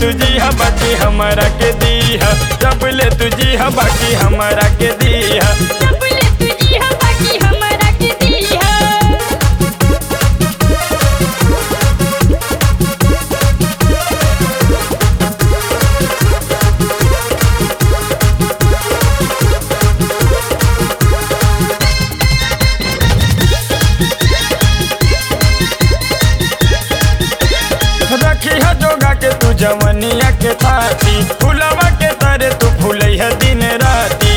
तुझी हा बाकी हमरा के दीहा जब ले तुझी हा बाकी हमरा के दीहा सबले तुझी हा बाकी हमरा के दीहा रखी है जोगा के तू जवनिया के थाती फुलवा के तरे तू फूलै है दिन राती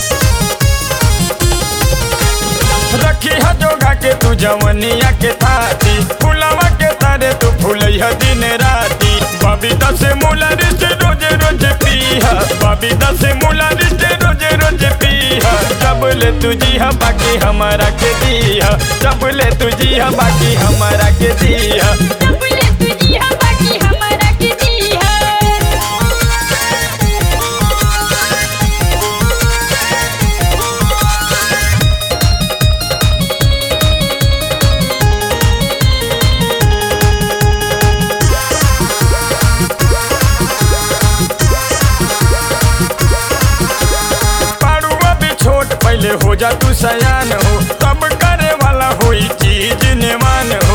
रखी है जोगा के तू जवनिया के थाती फुलवा के तरे तू फूलै है दिन राती बबीता से मूला रिश्ते रोज रोज पीहा बबीता से मूला रिश्ते रोज रोज पीहा जब ले तुझी हा बाकी हमारा के दीहा जब ले तुझी हा बाकी हमारा के दीहा सबले तुझी हा बाकी हमरा के दीहा पारुआ भी छोट पहले हो जा तू सयान हो तब करे वाला हुई चीज निमान हो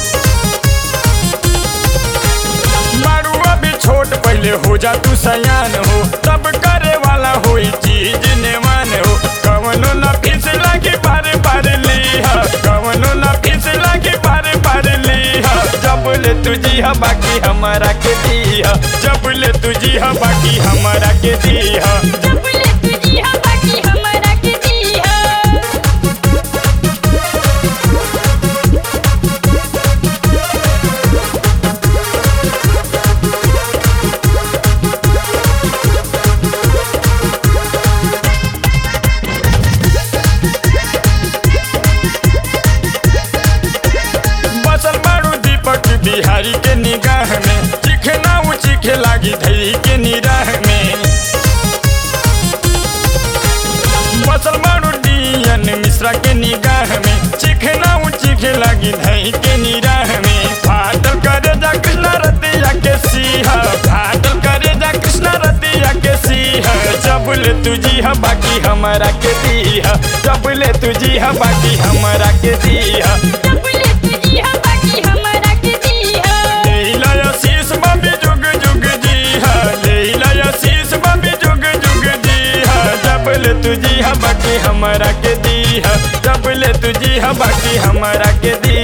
पारुआ भी छोट पहले हो जा तू सयान हो तब करे वाला हुई चीज निमान हो कवनो न फिस लागे बारे बारे लिहा कवनो न फिस लागे बारे बारे लिहा जब ले तुझी हा बाकी हमारा के दीहा जब ले तुझी हा बाकी हमारा के दीहा सबले तुझी हा बाकी हमरा के दीहा बसल बारू दीपक बिहारी के निगाह में चिखना उ चिखे लागी धई के निराह में बसल बारू डियन मिश्रा के निगाह में चिखना उ चिखे लागी धई के निराह में फाटल करे जा कृष्णा रतिया के सीहा फाटल करे जा कृष्णा रतिया के सीहा जब ले तुझी हा बाकी हमारा के दीहा जब ले तुझी हा बाकी हमारा के दीहा सबले तुझी हा बाकी हमरा के दीहा लेला शीस बाबी जुग जुग जी हा लेला शीस बाबी जुग जुग जी हा जब ले तुझी हा बाकी हमारा के दी हा जब ले तुझी हा बाकी हमारा के दी